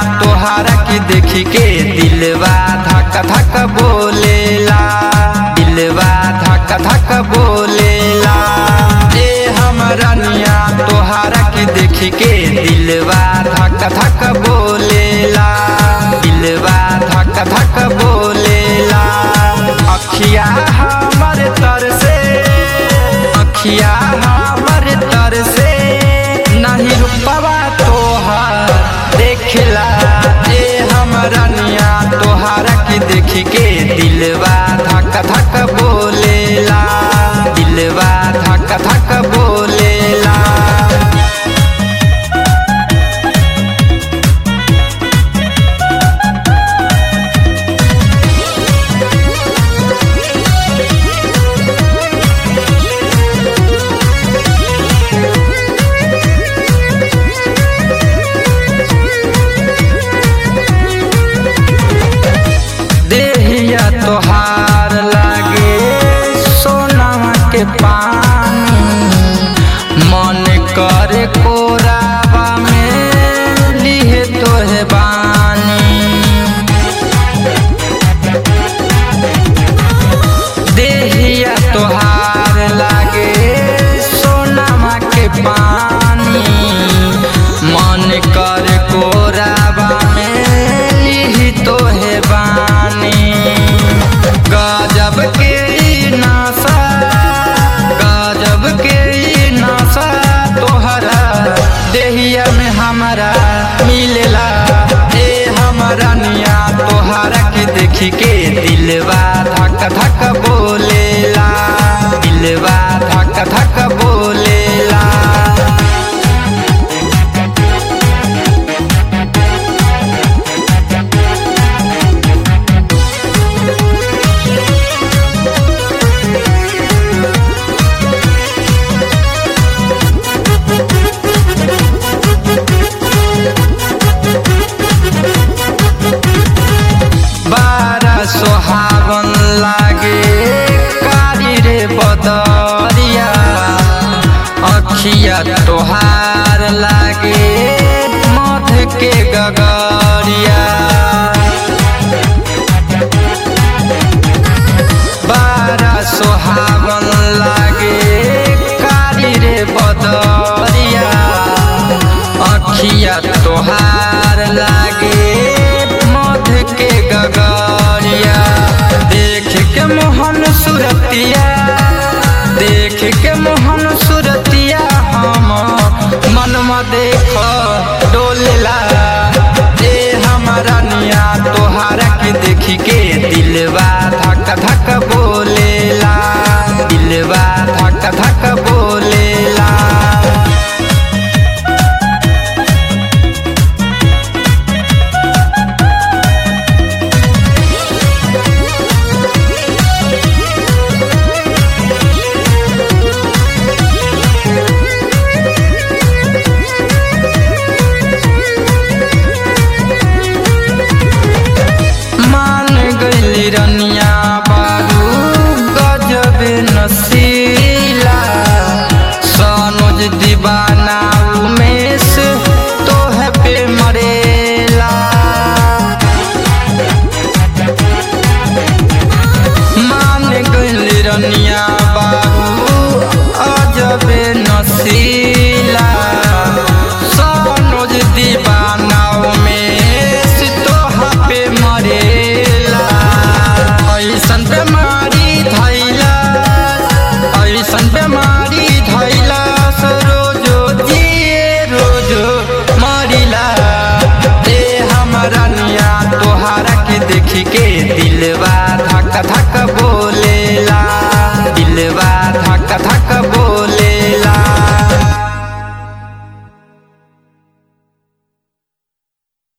तोहारा के देखी के दिलवा धक धक बोलेला दिलवा धक धक बोलेला ए हमरनिया तोहारा के देखी के दिलवा धक धक बोलेला दिलवा धक धक बोलेला अखिया हमर तर से अखिया हमर तर से नहीं रुपवा तोहार देखला ए हमरनिया तोहारा के देख के दिलवा धक धक बोलेला दिलवा धक धक बोलेला देहिया तोहार लागे सोनामा के पानी मन करे कोराबा में लिहे तोहे बानी देहिया तोहार लागे सोनामा के पानी मन कर कोराबा में लिही तोहे बानी गजब के ई नासा गजब के ई नासा तोहरा देहिया में हमारा मिलेला ए हमारा निया तोहरा के देखी के दिलवा धक धक बोलेला दिलवा धक धक बोलेला बारा सोहावन लागे कारी रे बदरिया अखिया तोहार लागे मध के गगरिया बारा सोहावन लागे कारी रे बदरिया अखिया तोहार लागे मध के गगरिया देख के मोहन सुरतिया देख के मोहन सुरतिया हम मन देख डोलेला ए हमारा निया तोहारा के देखी के दिलवा धक धक बोलेला दिलवा धक धक बोलेला मान गईली रनिया बाबू गजब नसीला सनोज दीवाना उमेश तोहे पे मरेला मान गईली रनिया बाबू अजब नसीला सनोज दीवाना उमेश तोहा पे मरेला ऐसन बेमारी धैला ऐसन बेमारी धैला रोजो जिए रोजो मरिला ए हमारा निया तोहारा के देखी के दिलवा धक धक बोलेला दिलवा धक धक बोलेला